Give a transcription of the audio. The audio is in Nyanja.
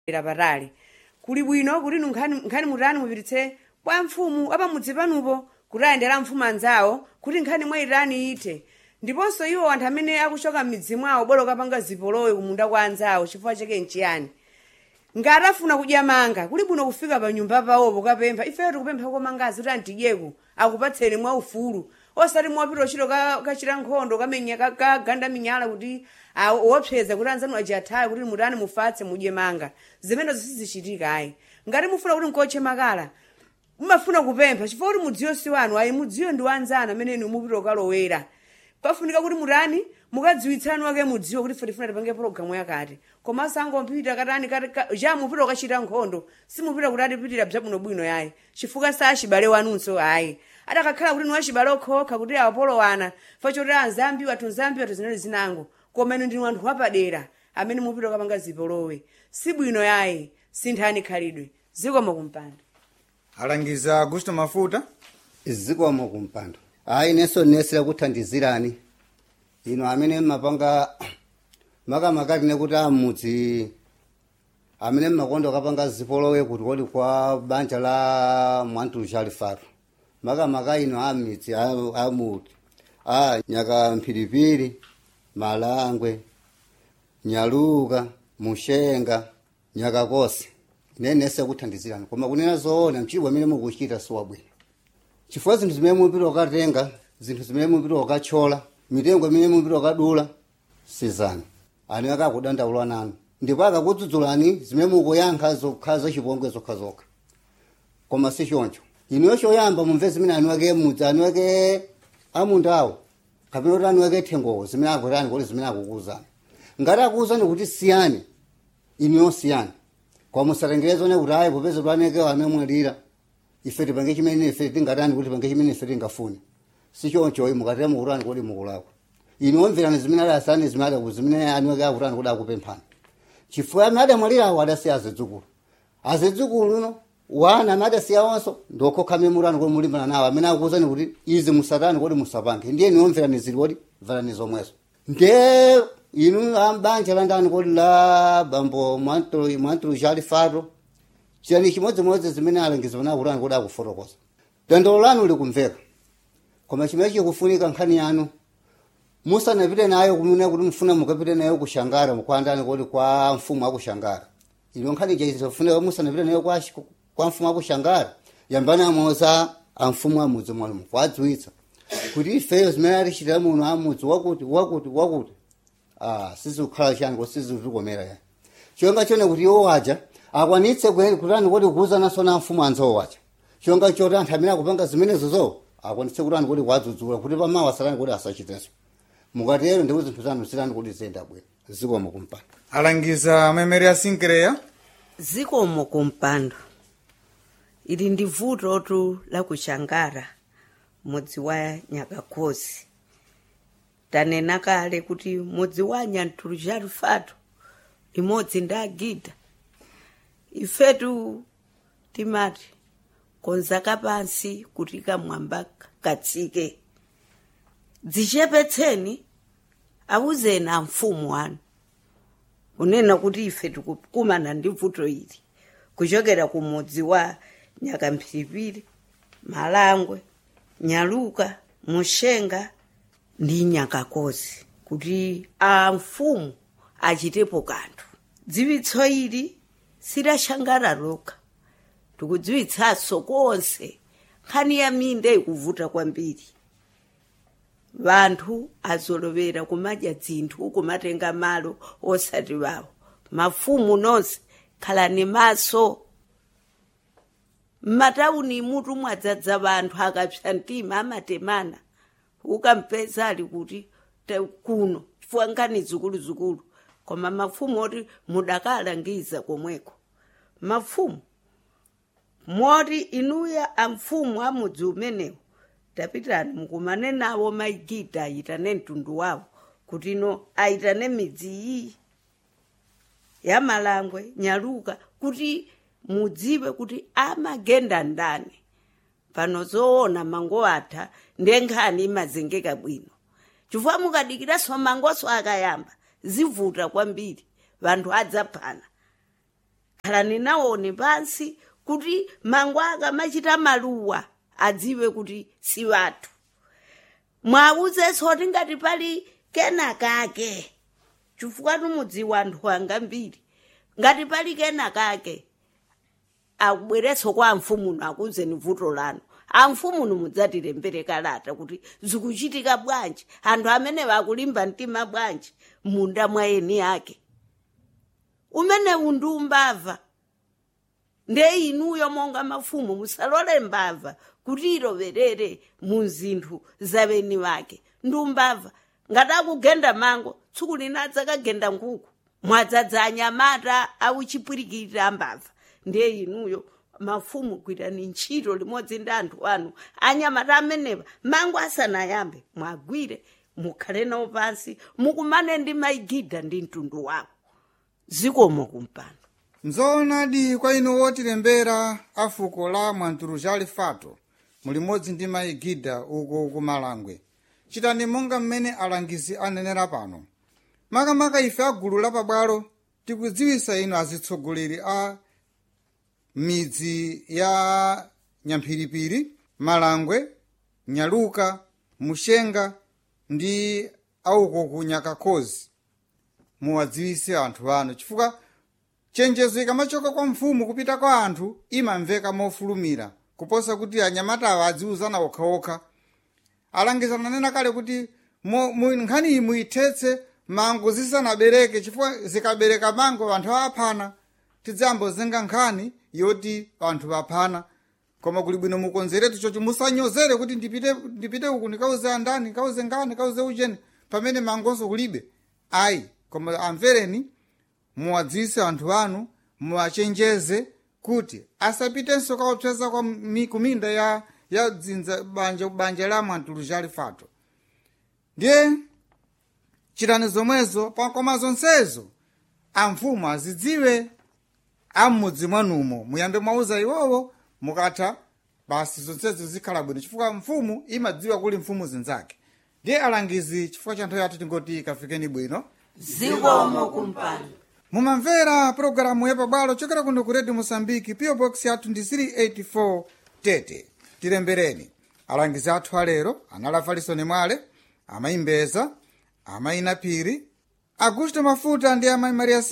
era patali kuli bwino kuti inu nkhani nkhani mutani mupititse kwa mfumu apamudzi panupo kuti ayendera mfumu anzawo kuti nkhani mwayitani ite ndiponso iwo anthu amene akuchoka m'midzi mwawo bwera ukapanga zipolowe kumunda kwa anzawo chifukwa chake nchiyani ngati afuna kudya manga kuli bwino kufika pa nyumba pawopo kapempha ifeyo tikupempha komangazi kuti antidyeko akupatseni mwa ufulu osati mwapita uchito kachita nkhondo kamenya kaganda minyala kuti ah, wopseza kuti anzanu ajathayo kuti mutani mufatse mudye manga zimenezo sizichitika ayi ngati mufuna kuti nkotche makala mumafuna kupempha chifukwa kuti mudziyo si wanu ayi mudziyo ndi wanzanu amene inu mupita ukalowera pafunika kuti mutani mukadziwitsani wake mudziwo kuti fetifuna tipange pologalamu yakati koma sangompita katani kati ka- ja mupita ukachita nkhondo simupita kuti atipitira bwinobwino yayi chifukwa sa achibale wanunso ayi adakakhala kuti niwachibale okhokha kuti awapolowana fachoti anzambi wathu nzambi wathu zinali zinango koma inu ndinu anthu wapadera amene mupita ukapanga zipolowe si bwino yayi sinthani khalidwe zikomo kumpanda alangiza augusto mafuta zikomo kumpando hayi neso nesera kuthandizirani ino amene mmapanga makamakati nekuti amudzi amene mmakonda akapanga zipolowe kuti kodi kwa banja la mwantulu alifatu makamaka ino amidzi a- amuti a nyaka mphiripiri malangwe nyaluka mushenga nyakakose nenese kuthandizirani koma kunena zoona mchibwa amene mukuchita siwabwino chifukwa zinthu zimene mupita ukatenga zinthu zimene mupita ukathyola mitengo imene mupita ukadula sizanu ani akakudandaula nanu ndipo akakudzudzulani zimene mukuyankha zokhala zachipongwe zokhazokha koma si choncho inuyo choyamba mumve zimene ani wake mudzi ani wake amundawo kapena kuti ani wake thengowo zimene akutani kuti zimene akukuuzani ngati akuuzani kuti siyani inuyo siyani koma musatengerezone kuti ayi popeza twaneke anamwalira ife tipange chimene ife tingatani kuti tipange chimene ife tingafune si choncho mukatera mukutani kuti mukulakwa inu omverani zimene adasani zimene adaku zimene aniwake akutani kuti akupemphani chifukwa amene adamwalira awo adasiya azidzukulu azidzukulu uno wana amene adasiya onso ndiokhoka amene mutani kuti mulimbana nawo amene akuuzani kuti izi musatani kuti musapange ndiye inu omverani zili kuti mverani zomwezo nde inu ambanja landani kuti la bambo mwantulu mwantulu chali fato chiyani chimodzimodzi zimene alangiza pana akutani kuti akufotokoza dandolo lanu likumveka koma chimene chikufunika nkhani yanu musanapite nayo kumene kuti mufuna mukapite nayo kushangara mukwandani kuti kwa mfumu akushangara ino nkhani chaizofunika musanapite nayo kwa, kwa mfumu akushangara yambani amoza amfumu amudzi mwalumu kwadziwitsa kuti ifeyo zimene atichitira muno amudzi wakuti wakuti wakuti ah, sizikukhala chani kuti sizitikomera yani chonga chone kuti iwo waja akwanitse kwe- kutani kuti kuuzananso na mfumu anzawo waja chonga choti anthu amene akupanga zimenezozo akwanitse kutani kuti kwadzudzula kuti pamawa asatani kuti asachitenso mukatero ndipo zinthu zanu zitani kuti ziyenda bwino zikomo kumpanda alangiza memeri asinkireya zikomo kumpando ili ndi vutotu la kushangara mudzi wa nyakakhosi tanena kale kuti mudzi wa nyantulucharu fato imodzi ndi agida ifetu timati konzaka pansi kuti kamwamba katsike dzichepetseni awuzeni amfumu anu kunena kuti ife tikukumana ndi vuto ili kuchokera ku mudzi wa nyakamphiripiri malangwe nyaluka mushenga ndi nyakakozi kuti amfumu achitepo kanthu dziwitso ili silashangara lokha tikudziwitsanso konse nkhani ya minda ikuvuta kwambiri vanthu azolovera kumadya dzinthu kumatenga malo osati wawo mafumu nonse khalani maso m'matawuni mutu mwadzadza vanthu akapsa mtima amatemana ukampeza ali kuti te- kuno chifukwa nkani zikuluzikulu koma mafumu oti mudakalangiza komweko mafumu moti inuya amfumu amudzi umenewu tapitani mukumane nawo maigida ayitane mtundu wawo kuti ino ayitane midzi iyi ya malangwe nyaluka kuti mudziwe kuti amagenda ndani pano zoona mango atha ndiye nkhani imazengeka bwino chifukwa mukadikiranso mangoso akayamba zivuta kwambiri vanthu adzaphana khalani nawoni pansi kuti mangu akamachita maluwa adziwe kuti si wathu mwauzenso kuti ngati pali kenakake chifukwa tumudziwa anthu anga mbiri ngati pali kenakake akubweretso kwa amfumuno akuzeni vuto lanu amfumuno mudzatilembere kalata kuti zikuchitika bwanji anthu amene vakulimba mtima bwanji munda mwa eni yake umenewu ndi umbava nde inuyo monga mafumu musalole mbava kuti iloverere mu zinthu za beni wake ndi umbava ngati akugenda mango tsiku lina adzakagenda nkhuku mwadzadza anyamata auchipwirikirira mbava ndiye inuyo mafumu gwirani ntchito limodzi ndi anthu anu anyamata amenewa mango asanayambe mwagwire mukhale nawo pansi mukumane ndi maigidha ndi mtundu wawo zikomo kumpando nzoonadi kwa inu wotilembera a fuko la mwantuluzali fato mulimodzi ndi maigidha uko kumalangwe chitani monga mmene alangizi anenera pano makamaka ife a gulu lapabwalo tikudziwisa inu azitsogoleri a midzi ya nyamphiripiri malangwe nyaluka mushenga ndi auko ku nyakakhozi muwadziwise anthu anu chifukwa chenjezo ikamachoka kwa mfumu kupita kwa anthu imamveka mofulumira kuposa kuti anyamatawa adziuzana okhaokha alangizana nena kale kuti mo- mu- nkhani iyi muithetse mango zisanabereke chifukwa zikabereka mango anthu aphana tidzambozenga nkhani yoti anthu vaphana koma kuli bwino mukonzeretu chocho musanyozere kuti ndipite ndipite uku ndikauze andani ndikauze ngani ndikauze ucheni pamene mangonso kulibe ayi koma amvereni muwadziwise anthu anu muwachenjeze kuti asapitenso kaopseza kwa mi- kuminda ya ya dzinza banja banja la mwantuluzali fato ndiye chitani zomwezo pa- koma zonsezo amfumu azidziwe am'mudzi mwanumo muyambe mwauza iwowo mukatha basi zonsezo zikhala bwino chifukwa mfumu imadziwa kuli mfumu zinzake ndiye alangizi chifukwa cha nthawi yathu tingoti kafikeni bwino zikomo kumpando mumamvera pologalamu yapabwalo chokera kuno ku redio mosambiki po box yathu ndi 384 tete tilembereni alangizi athu alero anali falisoni mwale amayi mbeza amayi napiri augusto mafuta ndi amayi maria